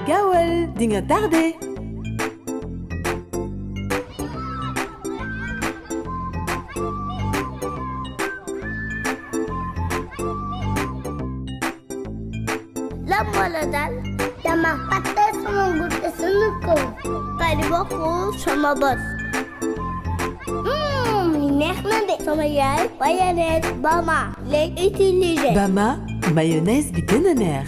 gaawal di nga tardé. lan moo la dal dama fàtte sama guddi sunu kaw pari bokkul sama bos li neex na de sama yaay mayonnaise Bama lay utiliser Bama mayonnaise bi gën a neex.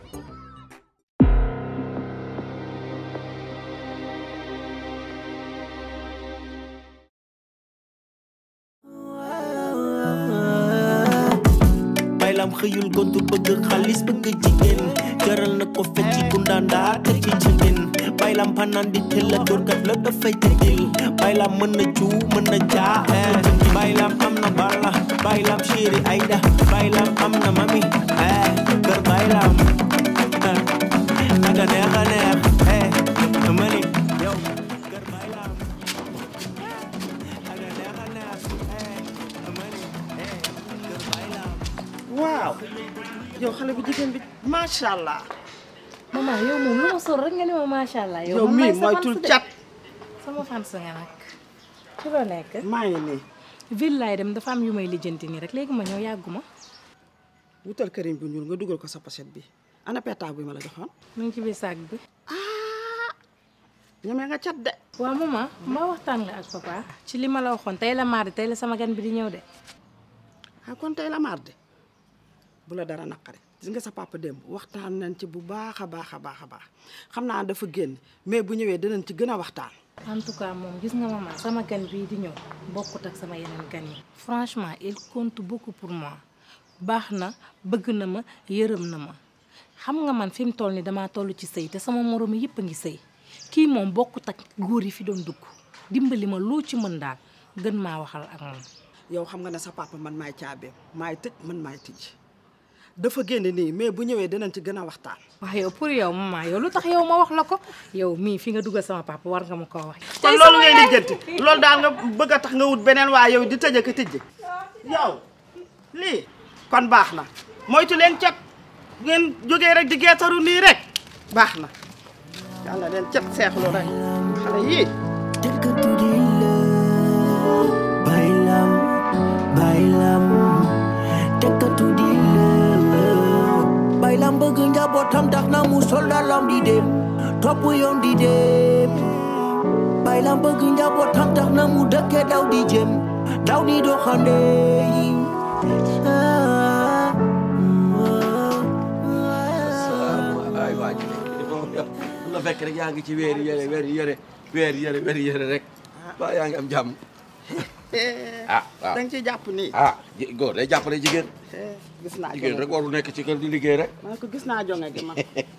baylam xëyul gontu bëgg xaalis bëgg jigéen jaral na ko fecci gundaandaa te ci jigéen baylam panaan di tëlla doorkat la dafay tëddil baylam mën na juu mën na jaa eh. baylam am na balla baylam chéri ayda baylam am na mami eh. kër baylam eh. naga neex a neex eh. mani yow kër baylam naga neex a neex eh. mani eh. kër baylam waaw yow xale bu jigéen bi macha allah maman yow moom lu ma sol rek nga ni ma macha allah. yow man mii maay sa moytul fans de. cat sama fans nga nag. ci loo nekk. maa ngi nii ville laay dem dafa am yu may lijjanti nii rek léegi ma ñëw yàgguma wutal këriñ bu ñuul nga dugal ko sa pochette bi ana pétaaw bi ma la joxoon mu ngi ci biir saag bi. ñemee nga cat de waaw maman mbaa waxtaan nga ak papa. ci li ma la waxoon tey la mardi tey la sama gan bi di ñëw de. ah kon tey la mardi bu la dara naqari gis nga sa papa démb waxtaan nañ ci bu baax a baax a baax a baax xam naa dafa génn mais bu ñëwee dinañ ci gën a waxtaan en tout cas moom gis nga maman sama gan bii di ñëw bokkut ak sama yeneen gan yi. franchement il compte beaucoup pour moi baax na bëgg na ma yërëm na ma xam nga man fi mu toll ni damaa toll ci sëy te sama moroom yëpp a ngi sëy kii moom bokkut ak góor yi fi doon dugg dimbali ma loo ci mën daal gën maa waxal ak moom. yow xam nga ne sa papa man maay caabeem maay tëj man maay tijj dafa génn nii mais bu ñëwee dinañ ci gën a waxtaan waaw yow pour yow maman yow lu tax yow ma wax la ko yow mii fi nga dugal sama papa war nga ma koo wax. kon loolu ngay lijjanti loolu daal nga bëgg a tax nga wut beneen waa yow di tëj ak a tijji yow lii kon baax na moytu leen cat ngeen jógee rek di geetaru nii rek baax na yàlla leen cat seexlu rek xale yii Take her to the love, bailam, bailam. Take her to the love, bailam bëgg njabootam tax na mu sol dalam di dem, topp yoon di dem. Bailam bëgg njabootam tax na mu dëkke daw di jëm, daw di doxande. Ah, ay waa ji nekk di moom yow la fekk rek yaa ngi ci weeri yére weeri yére weeri yére weeri yére rek waa yaa ngi am jàmm ah waaw da nga ciy jàpp nii ah ji- góor day jàppale jigéen Eh, gis naa jigéen jonge rek warul nekk ci kër di liggéey rek man ko gis naa jonge gi man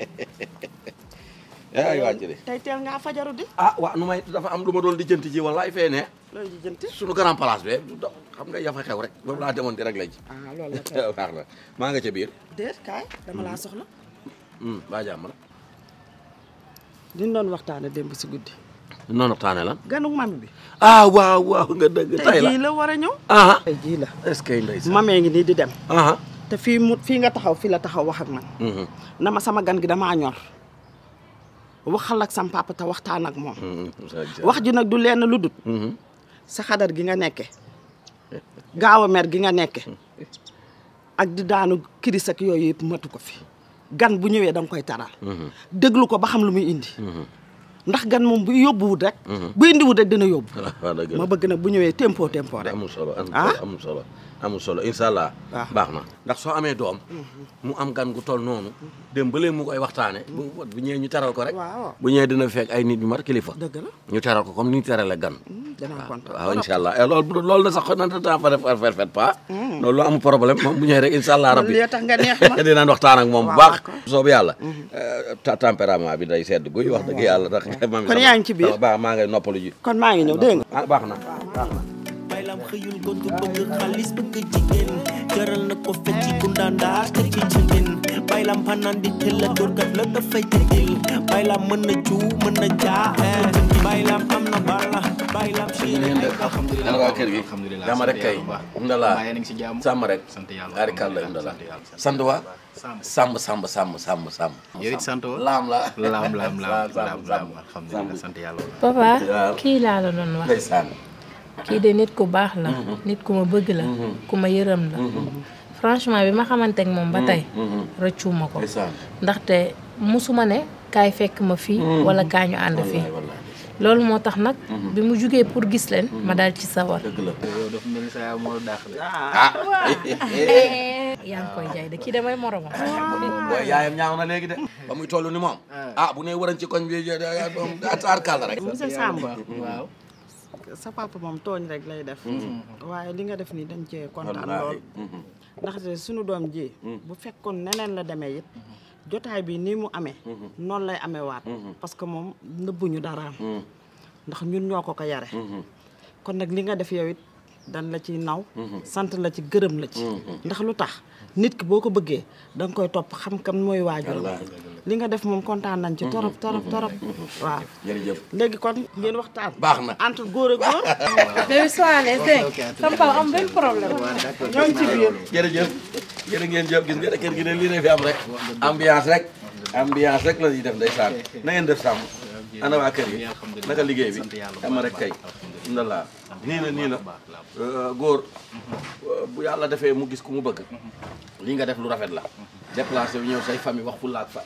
ay waa ji de tey teel ngaa fajaru di ah waaw nu may dafa am lu ma doon lijjanti ji wallaay fee ne looy ji jënti sunu grand place be du do- xam nga yafa xew rek boobu laa demoon di rek la ji ah loolu la kay baax na maa nga ca biir déet kaay dama laa soxla Hmm, baa jàmm la diñ doon waxtaane démb si guddi noonu waxtaane lan ganu mami bi ah waaw waaw nga dëgg tey tey la jii la war a ñëw ah tey jii la est-ce que ndeysaan mamee ngi nii di dem ah te fii mu fii nga taxaw fii la taxaw wax ak man mhm, na ma sama gan gi damaa ñor waxal ak sam papa te waxtaan ak moom mhm, sa- wax ji nag du lenn lu dut mhm. sa xadar gi nga nekke gaaw a mer gi nga nekke ak di daanu kiris ak yooyu yëpp matu ko fi gan bu ñëwee da nga koy taral déglu ko ba xam lu muy indi ndax gan moom bu yóbbuwut rek bu indiwut rek dina yóbbu waaw dëgg la ma bëgg nag bu ñëwee tempo tempo rek amul solo amul Ah? solo amul solo amul solo incha allah waaw. baax na ndax soo amee doom mu am gan gu toll noonu dem ba léegi mu koy waxtaane bu bu ñëwee ñu teral ko rek waaw bu ñëwee dina fekk ay nit ñu mat kilifa dëgg la ñu teral ko comme ni ñu terale gan danaa kontaan waaw incha allah et loolu bu- loolu na sax nanta temps fa def faire fait pas loolu lu amul problème moom bu ñëwee rek incha allah rabbi li tax nga neex ma dinaan waxtaan ak moom bu Waaw, baax d'accord. soobu yàlla ta tempérament bi day sedd guy wax dëgg yàlla ndax mami Kon sama- yaa ngi ci biir? sama baax maa ngay noppalu ji kon maa ngi ñëw dégg nga ah baax na baax na baylam xëyul gontu bëgg xaalis bëgg jigéen jaral na ko fecci gundaandaa te ci jigéen bay lam panaan di tëlla dóorkat la dafay tëddil bay lam mën na juu mën na jaa bay lam am na balla bay lam ñu ngeen def alhamdulilah ana waa kër gi alhamdulilah dama rek kay ndala maa ngi si jàmm sàmm rek sant yàlla ari kàlla ndala sant yàlla sant waa Samb sàmm sàmm sàmm sàmm sàmm yow it sant woo laam la laam laam laam sàmm laam sàmm alhamdulilah sant yàlla papa Waaw. kii laa la doon wax ndeysaan kii de nit ku baax la nit ku ma bëgg la ku ma yërëm la franchement bi ma xamante ak moom ba tey rëccuma ko ndeysaan ndaxte musuma ne kaay fekk ma fii wala kaa ñu ànd fii wallaay wallaay loolu moo tax nag bi mu jugee pour gis leen ma daal ci sawar dëgg la yow dafa mel ni sa yaay moo dàq de yaa ngi koy jaay de kii damay moromam booy yaayam ñaaw na léegi de ba muy toll ni moom ah bu ne waran ci koñ bi aar kàlla rek monsieur Samb waaw sa papa moom tooñ rek lay def waaye li nga def nii dañ cee kontaan wallaahi lool ndaxte suñu doom ji bu fekkoon neneen la demee it jotaay bi nii mu amee noonu lay amee waat parce que moom nëbbuñu daraam ndax ñun ñoo ko ko yare kon nag li nga def yow it dan la ci naw sant la ci gërëm la ci ndax lu tax nit ki boo ko bëggee da nga koy topp xam kam mooy waajuram li nga def moom kontaan nañ ci torop torop torop waaw jërëjëf léegi kon ngeen waxtaan baax na entre góor ak góor bébé soirée dégg sama papa am benn problème ñoo ngi ci biir jërëjëf jërë ngeen jëf gis nga ne kër gi ne lii ne fi am rek ambiance rek ambiance rek la ñuy def ndeysaan na ngeen def sàmm ana waa kër gi naka liggéey bi ama rek kay ndala nii na nii na góor bu yàlla defee mu gis ku mu bëgg lii nga def lu rafet la déplacé wu ñëw say famille wax fulla ak fa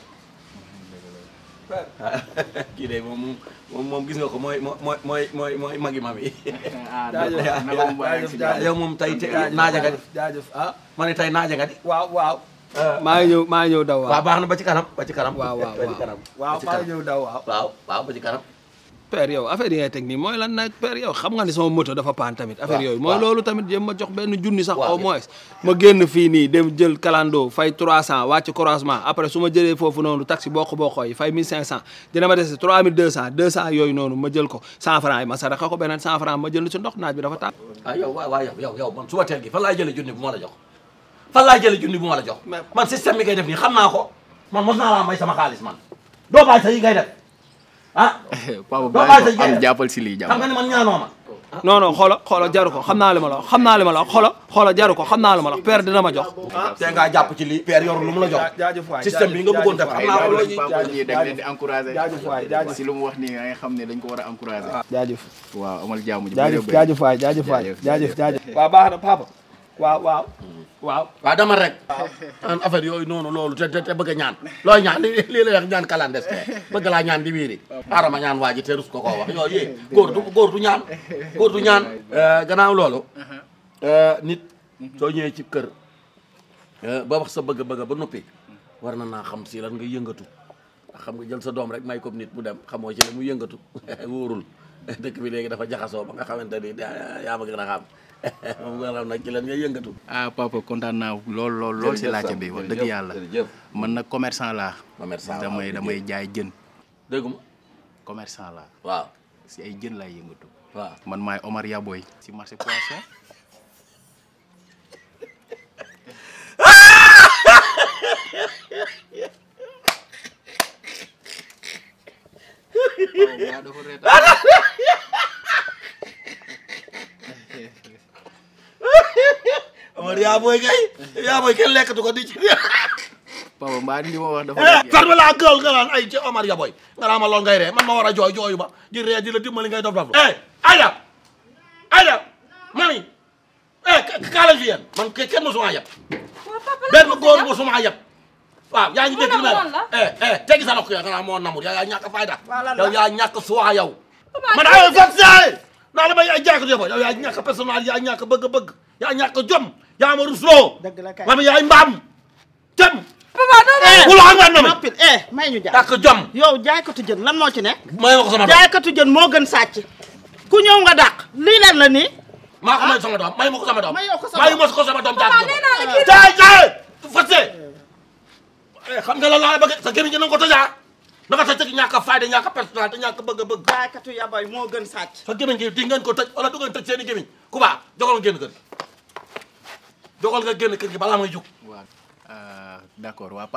kii de moom moom moom gis nga ko mooy mooy mooy mooy mooy magi mami yow moom tey te naaja nga di jaajëf ah ma ne tey naaja nga di waaw waaw maa ngi ñëw maa ngi ñëw daw waaw waaw baax na ba ci kanam ba ci kanam waaw waaw ba ci kanam waaw ba ci maa ngi kanam ñëw daw waaw waaw waaw ba ci kanam père yow affaire yi ngay teg nii mooy lan nag père yow xam nga ni sama moto dafa paan tamit affaire waaw, yooyu mooy waaw. loolu tamit jéem ma jox benn junni sax Waaw. au moins ma génn fii nii dem jël kalando fay 300 wàcc croisement après su ma jëlee foofu noonu taxi bokk bokkoo yi fay 1500 dina ma dese 3200 200 yooyu noonu ma jël ko 100 francs yi ma saraxa ko beneen 100 francs ma jël ci ndox naaj bi dafa tàng ah yow waaw waaw yow yow yow man suba teel gi fan laay jëlee junni bu ma la jox fan laay jëlee junni bu ma la jox man système bi ngay def nii xam naa ko man mos naa laa may sama xaalis man doo bàyyi sa yi ngay def ah papa doo bàyyi bàyyi ko sa am yi jàppal si lii xam nga jàmm ne man ñaanoo ma non non xoola xoola jaru ko xam naa li ma la wax xam naa li ma la wax xoola xoola jaru ko xam naa li ma la wax père dina ma jox te ngaa jàpp ci lii père yorul lu mu la jox jaajëf waay système bi nga bëggoon def xam naa ko loo ñuy papa ñii dañ leen di encouragé jaajëf waay jaajëf si lu mu wax nii nga xam ne dañ ko war a encouragé jaajëf waaw amal jàmm ji jaajëf bëri jaajëf waay jaajëf waay Jaajëf, jaajëf jaajëf waaw baax na papa waaw waaw waaw waaw dama rek an affaire yooyu noonu loolu te te te bëgg a ñaan looy ñaan li lii la wax ñaan clandestin bëgg laa ñaan di wiiri arama ñaan waa ji te rus ko koo wax yooyu yee góor du góor du ñaan góor du ñaan gannaaw loolu nit soo ñëwee ci kër ba wax sa bëgg-bëgg ba noppi war na naa xam si lan nga yëngatu ndax xam nga jël sa doom rek may ko nit mu dem xamoo ci la mu yëngatu wóorul dëkk bi léegi dafa jaxasoo ba nga xamante ni yaa ma gën a xam moom nga xam nag ci lan nga yëngatu ah papa kontaan naa lool lool lool si laajte bi wax dëgg yàlla jërëjëf man nag commerçant laa commerçant damay damay jaay jën dégguma commerçant laa waaw si ay jën laay yëngatu waaw man maay Omar Yaboy si marché poisson Omar yaa booy kay yaa booy kenn lekkatu ko di ci papa mbaa li ma wax dafa farma laa gël nga naan ay ci Omar ya booy nga naa ma lool ngay ree man ma war a jooy jooyu ba di ree di la dimbali ngay dof dof eh Aïda Aïda mami eh kaala fi yéen man ke kenn mosuma yab benn góor mosuma yab waaw yaa ngi dégg li may wax eh eh teggi sa lokk ya nga naa moo namur yaa yaa ñàkk fayda yow yaa ñàkk suwaa yow man ay vaccin naa la may ay jaakatu ya booy yow yaa ñàkk personnel yaa ñàkk bëgg-bëgg yaa ñàkk jom yaa ma rusloo dëgg la kay mami yaay mbaam jëm eh wula xam nga mami noppil eh may ñu jaar ñàkk jom yow jaaykatu jën lan moo ci nekk may ma ko sama doom jaaykatu jën moo gën sàcc ku ñëw nga dàq lii lan la nii maa ko may sama doom may ma ko sama doom Mayoo ko sa may doom. ma ko sama doom jaay ko jaay jaay fase xam nga la laa bëgg sa gémmiñ gi na nga ko tëjaa na nga tëj ñàkk a fayda ñàkk a personnalité ñàkk a bëgg a bëgg jaaykatu yaboy moo gën sàcc sa gémmiñ gi di ngeen ko tëj wala du ngeen tëj seen i gémmiñ ku baa jogal nga génn kër gi jogal nga génn kër gi balaa may jug waaw d'accord waa papa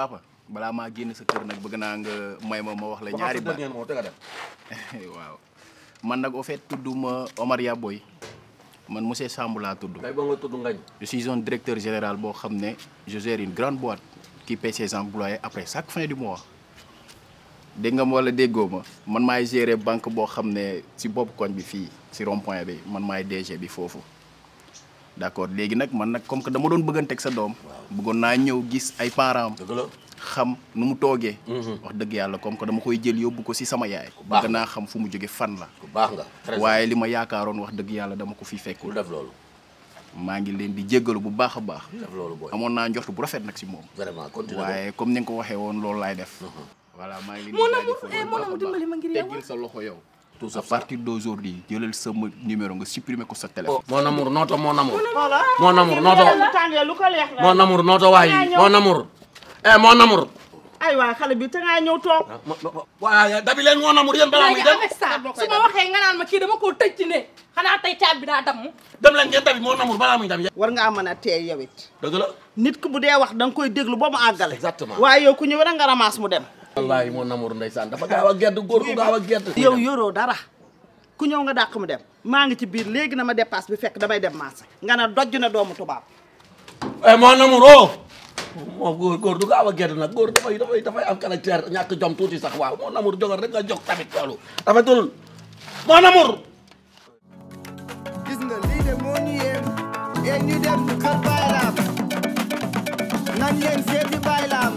balaa maa génn sa kër nag bëgg naa nga may ma ma wax la ñaari baat ngeen moo te nga dem waaw man nag au fait tudduma Omar Yaboy man monsieur Samb laa tudd kay ba nga tudd ngañ je suis un directeur général boo xam ne je gère une grande boîte qui paie ses employés après chaque fin du mois dégg nga ma wala déggoo ma man maay gérer banque boo xam ne si bopp koñ bi fii si rond point bi man maay DG bi foofu d'accord léegi nag man nag comme que dama doon bëgganteeg sa doom bëggoon naa ñëw gis ay parents dëgg la xam nu mu toogee wax dëgg yàlla comme que dama koy jël yóbbu ko si sama yaay baax bëgg naa xam fu mu jóge fan la ku baax nga très waaye li ma yaakaaroon wax dëgg yàlla dama ko fi bul fekkul def loolu maa ngi leen di jéggalu bu baax a baax def loolu booy amoon naa njort bu rafet nag si moom vraiment continue waaye comme ni nga ko waxee woon loolu laay def voilà maa ngi leen di Mon jaajëfal amour, eh, bu mon baax a amour, baax. dimbali ma ngir yow. teggil sa loxo yow tout à partir d'aujourd'hui jëlal sama numéro nga supprimer ko sa téléphone mon amour nooto mon amour voilà mon amour nooto lu tàngee lu ko leex la mon amour nooto waayi mon amour eh mon amour ay waay xale bi te ngaa ñëw toog waaye dabi leen mon amour yéen balaa muy dem avec ça su ma waxee nga naan ma kii dama koo tëj ci ne xanaa tey caab bi daa damm dem leen ngeen dabi mon amour balaa muy dem war ngaa mën a teey yow it dëgg la nit ku bu dee wax da nga koy déglu ba mu àggale Exactement. waaye yow ku ñëw rek nga ramasse mu dem wallaahi mon amour ndeysaan dafa gaaw a gedd góor gu gaaw a gedd yow yoroo dara ku ñëw nga dàq mu dem maa ngi ci biir léegi na ma dépasse bi fekk damay dem marché nga ne dojj na doomu tubaab eh mon amour oh moo góor góor du gaaw a gedd nag góor dafay dafay dafay am caractère ñàkk jom tuuti sax waaw mon amour jogal rek nga jox tamit loolu rafetul mon amour gis nga lii de moo ñu yéem yéen ñu dem kër Baylaam nan leen seeti Baylaam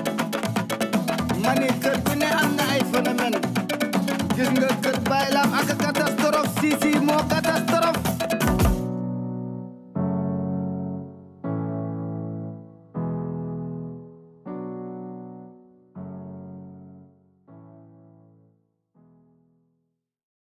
ma ne kër bu ne am na ay phénomène gis nga kër Baylaam ak catastrophe si si moo catastrophe